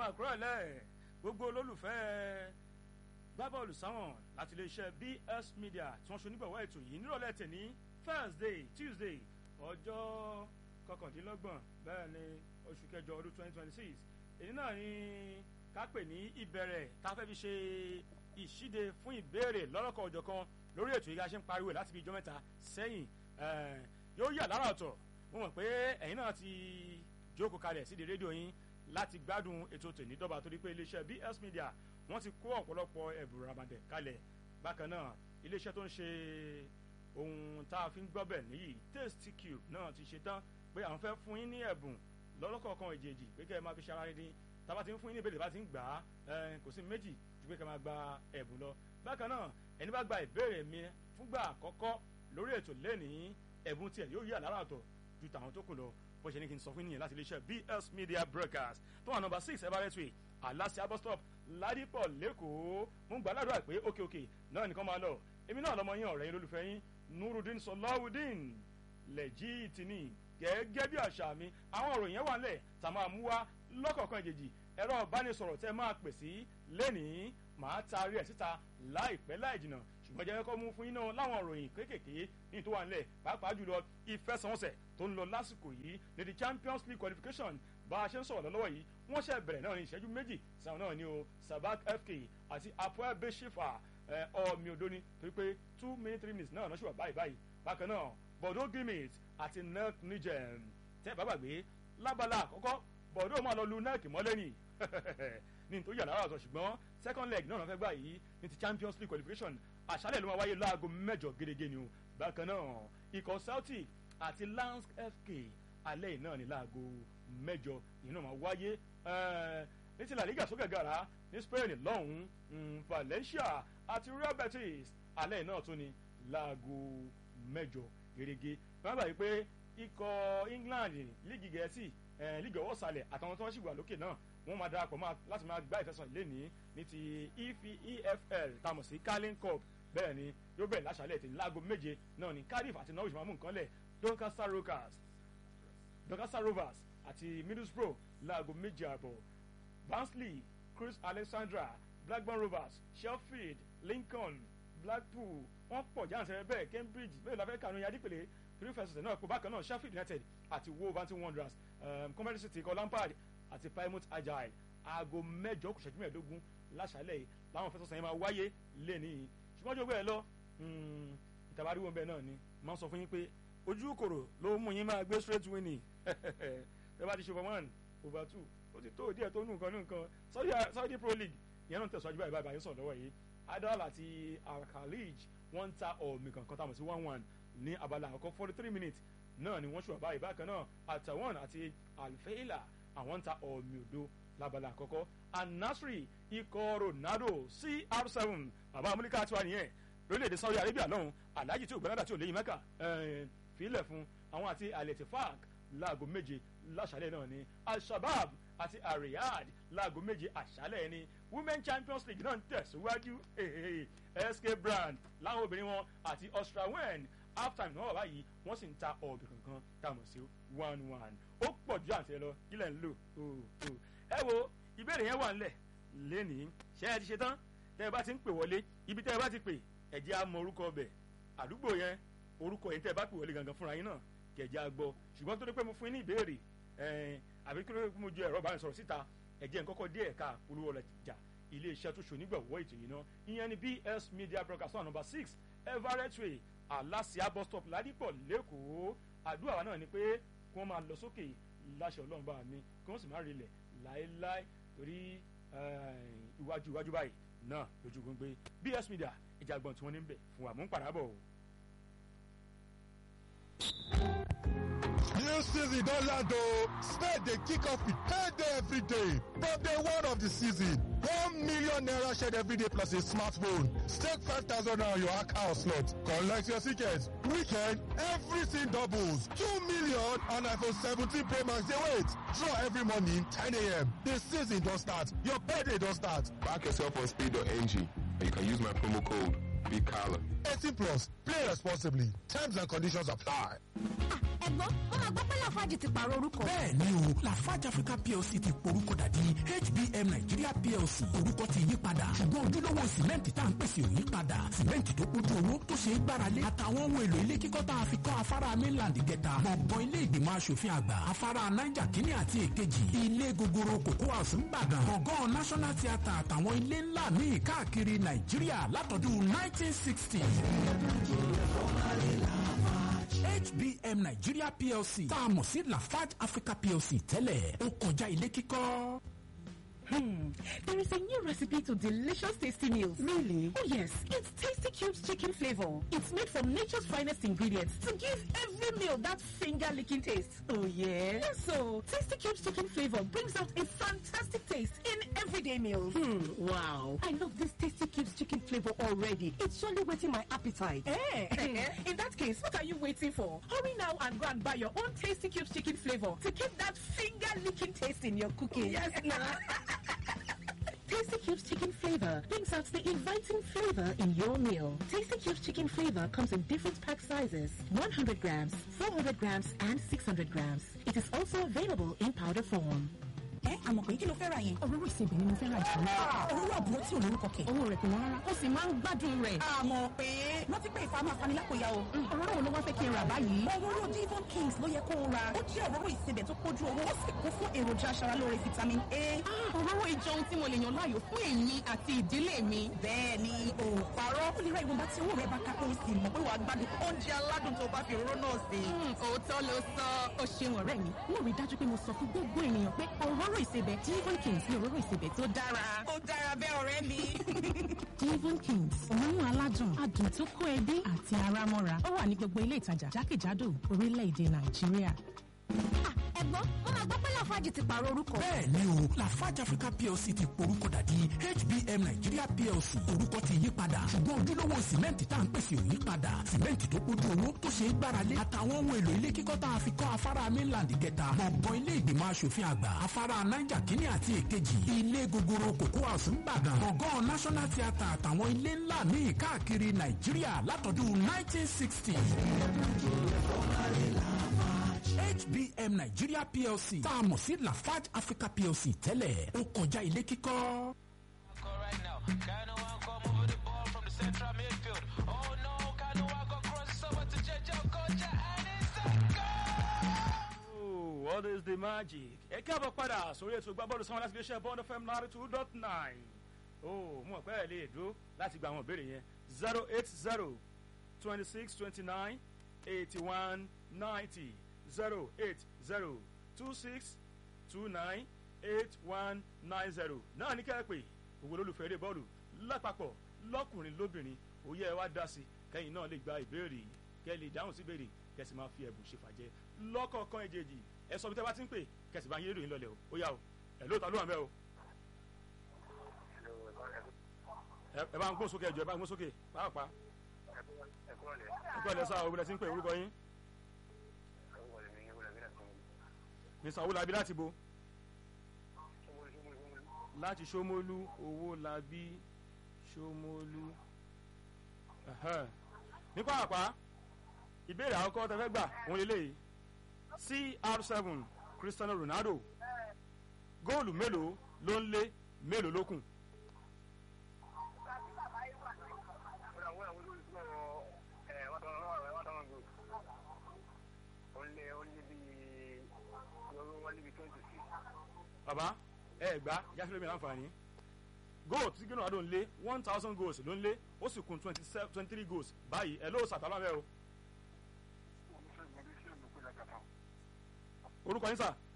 máa kúrò lẹ̀ gbogbo olólùfẹ́ gbábọ́ọ̀lù sáwọn láti iléeṣẹ́ BS Media tí wọ́n ṣe onígbọ̀wọ́ ètò yìí nírọ̀lẹ́ tẹ̀ní Thursday Tuesday ọjọ́ kọkàndínlọ́gbọ̀n bẹ́ẹ̀ ni oṣù kẹjọ ọdún twenty twenty six èyí náà ni ká pè ní ìbẹ̀rẹ̀ tá a fẹ́ fi ṣe ìṣíde fún ìbéèrè lọ́lọ́kọ̀ ọjọ́ kan lórí ètò yìí a ṣe ń pariwo láti fi ijọ́ mẹ́ta sẹ́yìn yóò yà lára ọ̀tọ̀ mo mọ̀ pé ẹ̀yin náà ti jókòó kalẹ̀ sídìí rédíò yín láti gbádùn ètò tèmi dọ́ba torí pé iléeṣẹ́ BS Media wọ́n ti kó ọ̀pọ̀lọpọ̀ ẹ̀bùn rabandẹ̀ kalẹ̀ bákan náà iléeṣẹ́ tó ń ṣe ohun tá a fi ń gbọ́bẹ̀ níyì Tasty Cube náà ti ṣe tán pé àwọn fẹ́ fún yín ní ẹ̀bùn lọ́lọ́kọ̀ọ̀kan èjèèjì pé kẹ́ ẹ máa fi ṣara dín tába ti ń fún yín ní ìbéèrè bá ti ń gbà á kò sí méjì ju pé kẹ́ máa gba ẹ̀bùn lọ bákan náà ẹni bá gba ìbéèrè mi fúngbà àkọ́kọ́ lórí ètò lẹ́nìí ẹ̀bùn tiẹ̀ yóò yí àlárà ọ̀tọ̀ ju tàwọn tó kù lọ bó ṣe ní kí n sọ fún yín láti iléeṣẹ́ BS Media Broadcast tó wà nọ́mbà six everett way aláṣẹ bus stop ládìpọ̀ lẹ́kọ̀ọ́ mo ń gbà ládùúgbà pé òkè òkè náà nìkan máa lọ èmi náà lọmọ yín ọ̀rẹ́ yín lólùfẹ́ yín Nurudeen Sọláwùdín lẹ́jìtìní gẹ́gẹ́ bí àṣà mi àwọn ọ̀rọ̀ yẹn wà nílẹ̀ tá a máa mú wá lọ́kọ̀ọ̀kan ìjèjì ẹ̀rọ ìbánisọ̀rọ̀ tẹ́ máa pè sí lẹ́nìí màá taari ẹ̀ síta láìpẹ́ láì jìnnà ṣùgbọ́n jẹ́ kọ́ mú fún yín náà láwọn ìròyìn kéékèèké ní tó wà nílẹ̀ pàápàá jùlọ ìfẹsẹ̀wọnsẹ̀ tó ń lọ lásìkò yìí ní the Champions League qualification bá a ṣe ń sọ̀rọ̀ lọ́wọ́ yìí wọ́n ṣe bẹ̀rẹ̀ náà ní ìṣẹ́jú méjì sáwọn náà ní o Sabak FK àti Apoel Beshifa ọ̀mì òdo ni torí pé two minutes three minutes náà lọ́sùwà báyìí báyìí bákan náà Bordeaux Gimit àti NEC Niger tẹ́ bá gbàgbé lábala àkọ́kọ́ Bordeaux máa lọ lu NEC mọ́lẹ́nì ní nítorí yàrá àtọ̀ ṣùgbọ́n second leg náà fẹ́ gbà yìí ní ti Champions League qualification àṣálẹ̀ ló máa wáyé láago mẹ́jọ gẹ́gẹ́ ni o bákan náà ikọ̀ Celtic àti Lance FK alẹ́ yìí náà ní láago mẹ́jọ yìí náà máa wáyé ní ti La Liga sókè gara ní Spain lọ́hùn-ún Valencia àti Real Betis alẹ́ yìí náà tún ní láago mẹ́jọ gẹ́gẹ́ wọ́n gbà yìí pé ikọ̀ England líìgì gẹ̀ẹ́sì líìgì ọwọ́ sàlẹ̀ àtàwọn tó ń ṣìgbà lókè náà wọ́n máa darapọ̀ láti máa gbá ìfẹsọ̀ lẹ́ni ní ti EFL tamọ̀ sí Carling Cup bẹ́ẹ̀ ni yóò bẹ̀rẹ̀ láṣálẹ̀ tí láago méje náà ní Cardiff àti Norwich máa mú nǹkan lẹ̀ Doncaster Rovers Doncaster Rovers àti Middlesbrough láago méje àbọ̀ Barnsley Chris Alexandra Blackburn Rovers Sheffield Lincoln Blackpool wọ́n pọ̀ jáǹtẹ̀ bẹ́ẹ̀ Cambridge bẹ́ẹ̀ la fẹ́ kànú yadípele three first náà kó bákan náà Sheffield United àti Wolverhampton Wanderers um, Coventry City kọ Lampard àti Plymouth Agile aago mẹ́jọ kù ṣẹ́jú mẹ́ẹ̀ẹ́dógún láṣálẹ̀ yìí láwọn fẹsọ̀ sẹ́yìn máa wáyé lẹ́ni yìí ṣùgbọ́n jogbo ẹ̀ lọ ìtàbáríwò bẹ́ẹ̀ náà ni máa ń sọ fún yín pé ojú kòrò ló mú yín máa gbé straight winning tẹ́ bá ti ṣe over one over two ó ti tó díẹ̀ tó nù nǹkan nù nǹkan Saudi Pro League ìyẹn náà tẹ̀síwájú báyìí báyìí sọ̀rọ̀ lọ́wọ́ yìí Adal àti Al-Khalij wọ́n ń ta ọ̀mì kankan táwọn sí one one ní abala àkọ́kọ́ forty three minutes náà ni wọ́n ṣùgbọ́n báyìí bákan náà Àtàwọn àti Al-Faila àwọn ń ta ọ̀mì òdo lábala àkọ́kọ́ Al-Nasri ikọ̀ Ronaldo CR7 bàbá amúlíkà tiwa nìyẹn lórílẹ̀‐èdè Saudi Arabia lọ́hùn aláàjì tí ò gbẹ́nàdà tí ò léyìn mẹ́kà fílẹ̀ fún àwọn àti Al-Ettifaq láago méje láṣálẹ̀ náà ni Al-Shabab àti Al-Riyadh láago méje àṣálẹ̀ ni Women Champions League náà ń tẹ̀síwájú SK Brand láwọn obìnrin wọn àti Austrawen halftime náà wà báyìí wọ́n sì ń ta ọ̀bì kankan táwọn sí one one ó pọ̀ ju àǹtẹ̀ lọ kílẹ̀ ń lò ẹ wo ìbéèrè yẹn wà ńlẹ̀ lẹ́nìí ṣé ẹ ti ṣe tán tẹ́ ẹ bá ti ń pè wọlé ibi tẹ́ ẹ bá ti pè ẹ jẹ́ á mọ orúkọ ọbẹ̀ àdúgbò yẹn orúkọ yẹn tẹ́ ẹ bá pè wọlé gangan fúnra yín náà kẹ̀jẹ́ á gbọ́ ṣùgbọ́n tó dé pé mo fún yín ní ìbéèrè àbí kí ló dé pé mo ju ẹ̀rọ ìbánisọ̀rọ̀ síta ẹ jẹ́ n kọ́kọ́ dé ẹ̀ka polówó ọjà ilé iṣẹ́ tó ṣonígbàwọ́ ètò yìí náà ìyẹn ni BS Media Broadcast number six Everett Way Alasia bus stop Ládìpọ̀ lẹ́kọ̀ọ́ àdúrà wa náà ni pé kí wọ́n máa lọ sókè láṣẹ Ọlọ́run bá mi kí wọ́n sì má rilẹ̀ láéláé torí iwájú iwájú báyìí náà lójú gbogbo BS Media ìjàgbọ̀n tí wọ́n ní bẹ̀ fún wa mú ń padà bọ̀. New season don land o. Spade dey kick off with payday every day. From day one of the season, one million naira shared every day plus a smartphone. Stake five thousand naira on your account slot. Collect your tickets. Weekend, everything doubles. Two million and iPhone 17 Pro Max dey wait. Draw every morning 10 a.m. The season don start. Your payday don start. Back yourself on speed.ng and you can use my promo code BIGCALLA 18 plus play responsibly terms and conditions apply. ẹ̀gbọ́n wọ́n máa gbọ́ pé lafarge ti pààrọ̀ orúkọ. bẹ́ẹ̀ni o lafarge africa plc ti porúkọ dàdí hbm nigeria plc orúkọ ti yí padà ṣùgbọ́n ojúlówó sìmẹ́ǹtì tá à ń pèsè ò yí padà sìmẹ́ǹtì tó kójú owó tó ṣe é gbáralé àtàwọn ohun èlò ilé kíkọ́ tá a fi kọ́ afárá mainland gẹ̀ta gbọ̀ngàn ilé ìgbìmọ̀ asòfin àgbà afárá niger kínní àti èkejì ilé gogoro cocoa house ńbàdàn gbọ̀ngàn national theatre àtàwọn ilé ńlá míì káàkiri nàìjíríà látọdún 1960 hbm nigeria plc tá a mọ̀ sí lafarge africa plc tẹ́lẹ̀ ó kọjá ilé kíkọ́. Hmm. There is a new recipe to delicious tasty meals. Really? Oh yes, it's Tasty Cubes chicken flavor. It's made from nature's finest ingredients to give every meal that finger-licking taste. Oh yeah? Yes, so Tasty Cubes chicken flavor brings out a fantastic taste in everyday meals. Hmm. Wow. I love this Tasty Cubes chicken flavor already. It's surely whetting my appetite. Eh? in that case, what are you waiting for? Hurry now and go and buy your own Tasty Cubes chicken flavor to keep that finger-licking taste in your cooking. Yes, now. Tasty Cubes chicken flavor brings out the inviting flavor in your meal. Tasty Cubes chicken flavor comes in different pack sizes 100 grams, 400 grams, and 600 grams. It is also available in powder form. ẹ àmọ̀ pé kí ló fẹ́ ra yẹn. òróró ìsebẹ̀ ni mo fẹ́ ra jù lọ. òróró àbúrò tí ò lórúkọ kẹ̀. owó rẹ̀ kò wọ́n rárá ó sì máa ń gbádùn rẹ̀. àmọ̀ pé rántí pé ìfà máa fani lápòyà o. òróró wo ló wá fẹ́ kí n rà báyìí. òróró divon kings ló yẹ kó o ra. ó jẹ́ òróró ìsebẹ̀ tó pójú owó ó sì kún fún èròjà aṣaralóore vitamin a. òróró ìjọ ohun tí mo lè yàn láàyò fún èmi àti ìdílé mi. bẹ́ẹ̀ ni o parọ́ ó lè ra ìwọ̀nba tí owó rẹ̀ bá ká kó o sì mọ̀ pé wàá gbádùn oúnjẹ aládùn tó bá fi òróró náà sí. òótọ́ ló sọ ó ṣeun ọ̀rẹ́ mi mo rí dájú pé mo sọ fún gbogbo ènìyàn pé òróró ìsebẹ̀ divon kings ní òróró ìsebẹ̀ tó dára. ó dára bẹ́ẹ̀ ọ̀rẹ́ mi. divon kings òórùn aládùn adùn tó kó ẹbí àti ara mọ́ra ó wà ní gbogbo ilé ìtajà jákèjádò orílẹ̀-èdè nàìjíríà. ẹ̀gbọ́n wọ́n máa gbọ́ pé lafarge ti pààrọ̀ orúkọ. bẹ́ẹ̀ni o lafarge africa plc ti porúkọ dàdí hbm nigeria plc orúkọ ti yí padà ṣùgbọ́n ojúlówó sìmẹ́ǹtì tá à ń pèsè ò yí padà sìmẹ́ǹtì tó kójú owó tó ṣe é gbáralé àtàwọn ohun èlò ilé kíkọ́ tá a fi kọ́ afárá mainland gẹ̀ta gbọ̀ngàn ilé ìgbìmọ̀ asòfin àgbà afárá niger kínní àti èkejì ilé gogoro cocoa house ńbàdàn gbọ̀ngàn national theatre àtàwọn ilé ńlá míì káàkiri nàìjíríà látọdún 1960 hbm nigeria plc tá a mọ̀ sí lafarge africa plc tẹ́lẹ̀ ó kọjá ilé kíkọ́. right now. Kano one come over the ball from the central midfield. Oh no, Kano one go cross over to Jejo Koja and it's a goal! Oh, what is the magic? ẹ káàbọ̀ padà sórí ètò ìgbàbọ́ọ̀lù sanwó láti iléeṣẹ́ bond fm ninety two dot nine. ó mú ọ̀pẹ́ ẹ̀ lè dúró láti gba àwọn ìbéèrè yẹn zero eight zero twenty six twenty nine eighty one ninety zero eight zero two six two nine eight one nine zero náà ní kẹ́ ẹ pè gbogbo olólùfẹ́ eré bọ́ọ̀lù lápapọ̀ lọ́kùnrin lóbìnrin òye ẹ wá dá sí kẹ́yìn náà lè gba ìbéèrè kẹ́ ẹ lè dáhùn sí ìbéèrè kẹ́sì máa fi ẹ̀bùn ṣe fàjẹ́ lọ́kọ̀ọ̀kan èjèèjì ẹ sọ bí tẹ́ bá ti ń pè kẹ́sì bá yín rédíò yín lọlẹ̀ o ó yá o ẹ̀ lóòótọ́ ló wà mẹ́ o. ẹ ẹ bá ń gbó sókè ẹjọ ẹ bá ń gbó sókè pàápàá ẹ kọ́ ẹ lẹ́sà òwúrẹ́ tí ń pè orúkọ yín mr owolabi láti bo láti ṣómólú owó labí ṣómólú Ẹ̀hẹ́n. ní pàápàá ìbéèrè àkọ́kọ́ tẹ fẹ́ gbà òun lélẹ́yìí cr7 cristiano ronaldo góòlù mélòó ló ń lé mélòó ló kù bàbá ẹ gbá yásílẹ̀ mi láǹfààní goal tí gínú àdó ń lé one thousand goals ló ń lé ó sì kún twenty seven twenty three goals báyìí ẹ ló sàtàlọ́ mẹ́ o orúkọ yín sà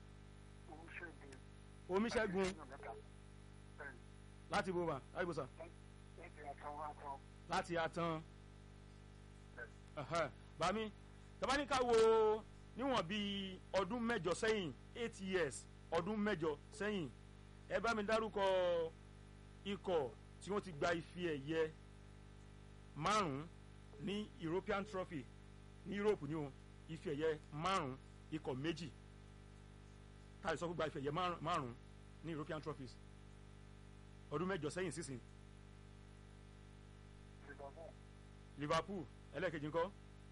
omiṣẹ́gun láti bó ma láti bó sà láti atan Ẹ̀hẹ́. bàmí tabaníkà wo níwọ̀n bíi ọdún mẹ́jọ sẹ́yìn eight years ọdún mẹ́jọ sẹ́yìn ẹ bá mi dárúkọ ikọ̀ tí wọ́n ti gba ife ẹ̀yẹ márùn-ún ní european trophy ní europe ní o ife ẹ̀yẹ márùn-ún ikọ̀ méjì táyì sọ pé gba ife ẹ̀yẹ márùn- márùn-ún ní european trophies ọdún mẹ́jọ sẹ́yìn sísìn liverpool ẹlẹ́ẹ̀kejì ńkọ́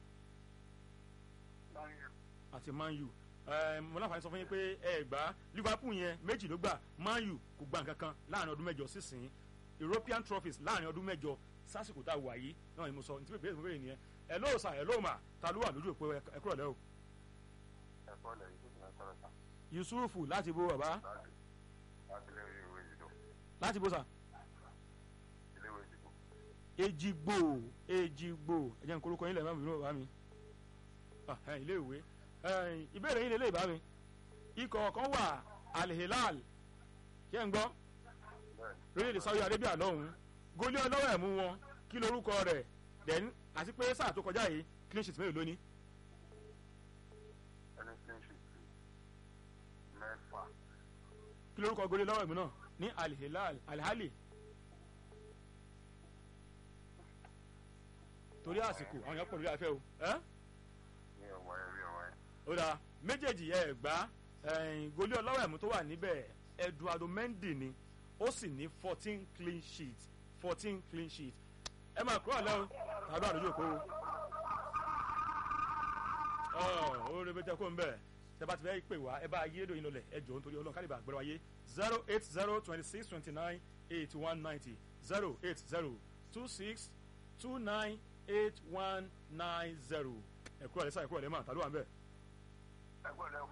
àti man u Ẹ, mo láǹfààní sọ fún yín pé ẹ gbá liverpool yẹn méjì ló gbà man u kò gba nǹkan kan láàrin ọdún mẹ́jọ sísìn european trophies láàrin ọdún mẹ́jọ sásìkò tá a wà yìí náà ni mo sọ ní tí bèbè bèbè nìyẹn ẹ lóò sà ẹ lóò mà ta ló wà lójú òpó ẹ ẹ kúrò lẹ́ o ẹ̀kọ́ lẹ̀ yìí tó ti máa sọ̀rọ̀ sá yusufu láti bo bàbá láti láti ilé ìwé ìdìbò láti bo sà ilé ìwé ìdìbò ejigbo ejigbo ẹ jẹ́ n korúkọ yín lẹ́ẹ̀mọ́ bínú bàbá mi Ah, ẹ, ilé ìwé Ẹ, ìbéèrè yín lélẹ́yìí bá mi ikọ̀ kan wà alhilal ṣé ń gbọ́ bẹ́ẹ̀ni lórílẹ̀‐èdè saudi arabia lọ́hùn-ún gólé ọlọ́wọ́ ẹ̀mú wọn kí lorúkọ rẹ̀ then àti pé sáà tó kọjá yìí clean sheet mélòó lóní ẹni tí ń ṣètì mẹ́fà kí lorúkọ gólé ọlọ́wọ́ ẹ̀mú náà ní alhilal alhali torí àsìkò àwọn èèyàn pọ̀ lórí afẹ́ o ẹ́ ní ọ̀wọ́ ẹ̀ rí ọ̀wọ́ ẹ̀ ó dáa méjèèjì ẹ̀ gbá gólé ọlọ́wọ́ ẹ̀mú tó wà níbẹ̀ eduardo mendy ni ó sì ní fourteen clean sheet fourteen clean sheet ẹ máa kúrò lẹ́wọ̀ tàbí àdójú òkú o ó rẹ bẹ́tẹ̀ kó ń bẹ̀ tẹ bá ti fẹ́ pè wá ẹ bá yé lóyún lọlẹ̀ ẹ jọ̀ọ́ nítorí ọlọ́run kálíbà àgbẹ̀rẹ̀ wáyé zero eight zero twenty six twenty nine eighty one ninety zero eight zero two six two nine eight one nine zero ẹ kúrò lẹ́sà ẹ kúrò lẹ́mà tàbí wà ń bẹ̀. ẹgbẹ́ rẹ̀